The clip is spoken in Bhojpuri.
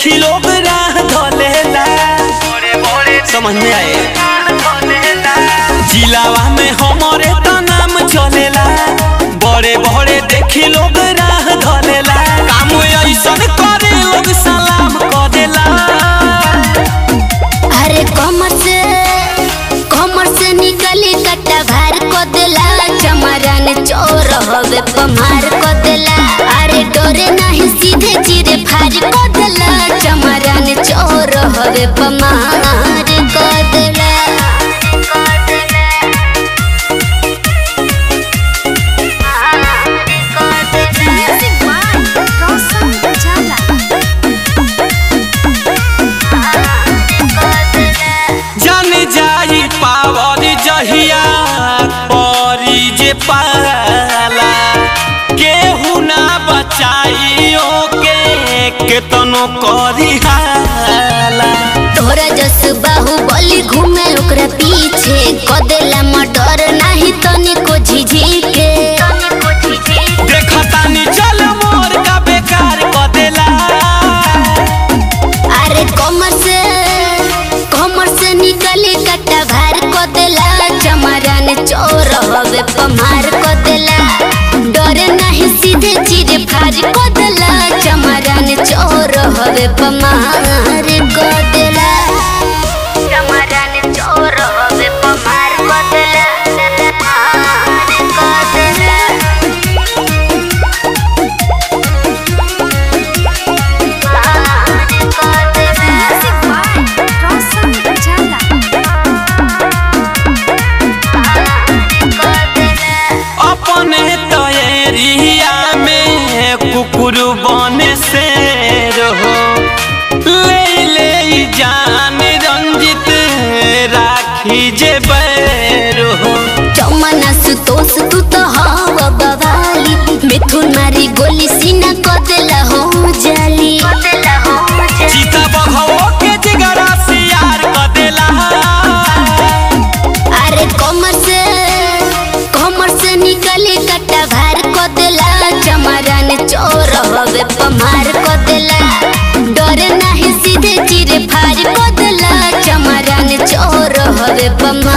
देखी लोग राह धोलेला समझ में आए जिलावा में हमारे तो नाम चलेला बड़े बड़े देखी लोग राह धोलेला काम ऐसन करे लोग सलाम करेला अरे कमर से कमर से निकली कट्टा भार को देला चमरन चोर हवे पमार को देला अरे डोरे नहीं सीधे चिरे फार को देला चमरन चोर हवे पमार को देला जन जाई पावर जहिया परी जे पाला केहू ना बचाइयो के केतनो करी हाला तोरा जस बाहु बलि घूमे ओकरा पीछे कदेला मडर नहीं तनिको झिझिके देखतानी चल मोर का बेकार क देला अरे कमर से कमर से निकले कट्टा भार को देला चमरन चोर हवे पमार को देला डरे नहीं सीधे चीर फार को देला चमरन चोर हवे पमार को देला चमरन चोर हवे पमार को देला पमार को देला अपने तो एरिया में कुकुर बने से रहो ले ले जान रंजित राखी जे बैर हो चमना सुतोष तू तो हवा बवाली मिथुन मारी गोली सीना को देला हो जाली चीता बघवो के जिगरा सियार क देला अरे कमर से कमर से निकले कट्टा भार को देला चमरन चोर हवे पमार को देला डरे नहीं सीधे चिरे फार को देला चमरन चोर हवे पमार